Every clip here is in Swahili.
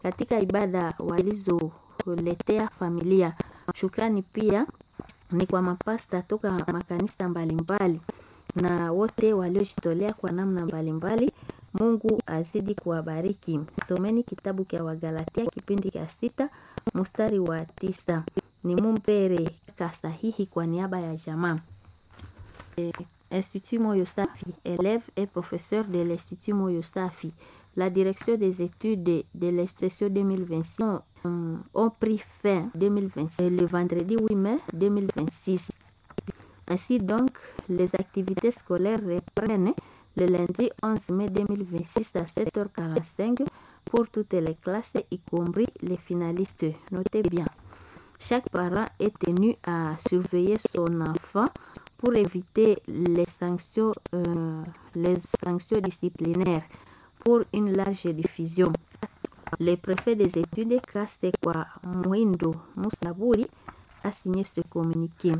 katika ibada walizoletea familia. Shukrani pia ni kwa mapasta toka makanisa mbalimbali na wote waliojitolea kwa namna mbalimbali. Mungu azidi kuwabariki. Someni kitabu cha Wagalatia kipindi cha sita mstari wa tisa. Ni mumpere kasahihi kwa niaba ya jamaa. Eh, Institut Moyo Safi, élève et professeur de l'Institut Moyo Safi. La direction des études de l'extension 2026 ont, ont pris fin 2026, le vendredi 8 mai 2026. Ainsi donc, les activités scolaires reprennent le lundi 11 mai 2026 à 7h45 pour toutes les classes, y compris les finalistes. Notez bien, chaque parent est tenu à surveiller son enfant pour éviter les sanctions, euh, les sanctions disciplinaires pour une large diffusion. Le préfet des études, Kasekwa Mwindo Musaburi, a signé ce communiqué.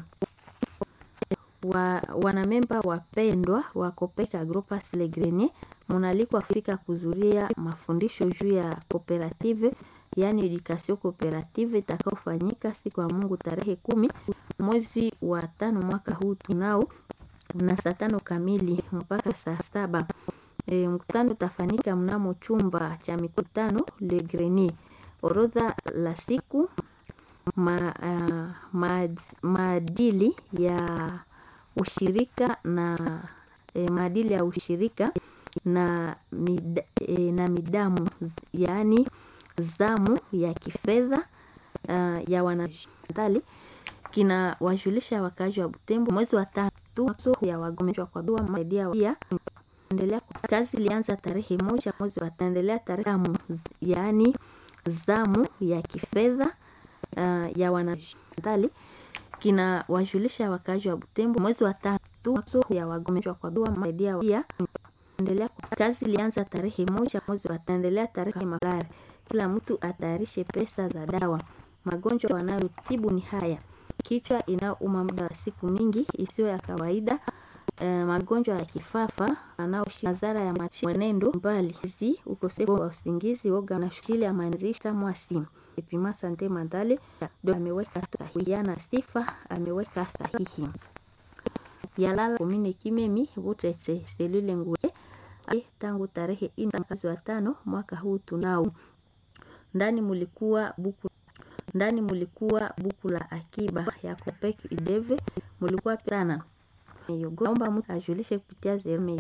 Wa, wanamemba wapendwa wa Kopeka Gropas Le Grenier munalikwa Afrika kuzuria mafundisho juu ya cooperative yaani education cooperative itakaofanyika siku ya Mungu tarehe kumi mwezi wa tano mwaka huu tunao na saa tano kamili mpaka saa saba. E, mkutano utafanyika mnamo chumba cha mikutano Le Grenier. Orodha la siku ma, uh, maad, maadili ya ushirika na e, maadili ya ushirika na, mid, e, na midamu yaani zamu ya kifedha uh, ya wanadali kina wajulisha wakazi wa Butembo mwezi wa tatu ya wagonjwa kwa dua maidia pia endelea kazi ilianza tarehe moja mwezi wa taendelea tarehe zamu yaani zamu ya kifedha uh, ya wanadali kina wajulisha wakazi wa Butembo mwezi wa tatu ya wagonjwa kwa dua maidia pia endelea kazi ilianza tarehe moja mwezi wa taendelea tarehe malari kila mtu atayarishe pesa za dawa. Magonjwa wanayotibu ni haya: kichwa inayouma muda wa siku mingi isiyo ya kawaida, e, magonjwa ya kifafa anaoshi madhara ya mwenendo mbali, zi ukosefu wa usingizi, woga na shukili ya manzisha mwasi Epima Sante Mandale ndo ameweka sahihiana sifa ameweka sahihi yalala komine Kimemi Butrese selule ngule tangu tarehe ine mwezi wa tano mwaka huu tunao ndani mulikuwa buku ndani mulikuwa buku la akiba ya Copec Ideve mulikuwa sana naomba mtu ajulishe kupitia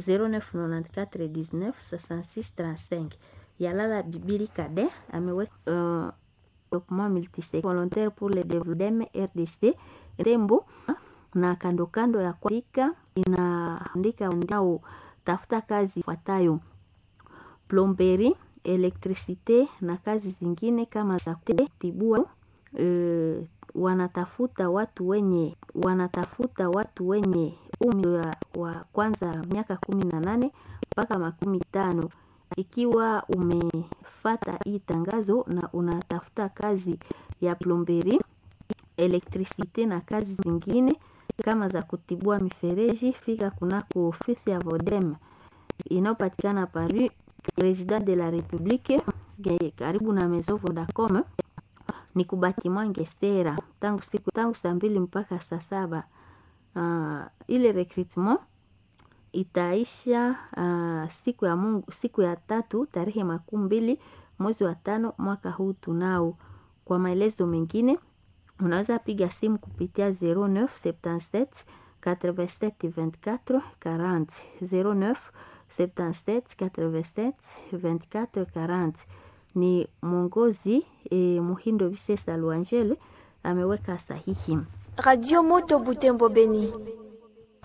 0994196635 Yalala Bibili Kade ameweka uh, document multisecteur volontaire pour le développement RDC Rembo na kando kando ya kuandika inaandika ndao tafuta kazi ifuatayo plomberi elektrisite na kazi zingine kama za kutibua. E, wanatafuta watu wenye wanatafuta watu wenye umri wa, wa kwanza miaka kumi na nane mpaka makumi tano. Ikiwa umefata hii tangazo na unatafuta kazi ya plomberi, elektrisite na kazi zingine kama za kutibua mifereji, fika kunako ofisi ya Vodem inayopatikana Paris President de la Republique karibu na Maison Vodacom ni kubatimwa Ngestera tangu siku tangu saa mbili mpaka saa saba. Uh, ile recruitment itaisha uh, siku ya Mungu, siku ya tatu tarehe makumi mbili mwezi wa tano mwaka huu tunao. Kwa maelezo mengine unaweza piga simu kupitia 0977 87 24 40 09 77 87 24 40. Ni mwongozi eh, Muhindo Bisesa Luangele ameweka sahihi. Radio Moto Butembo Beni.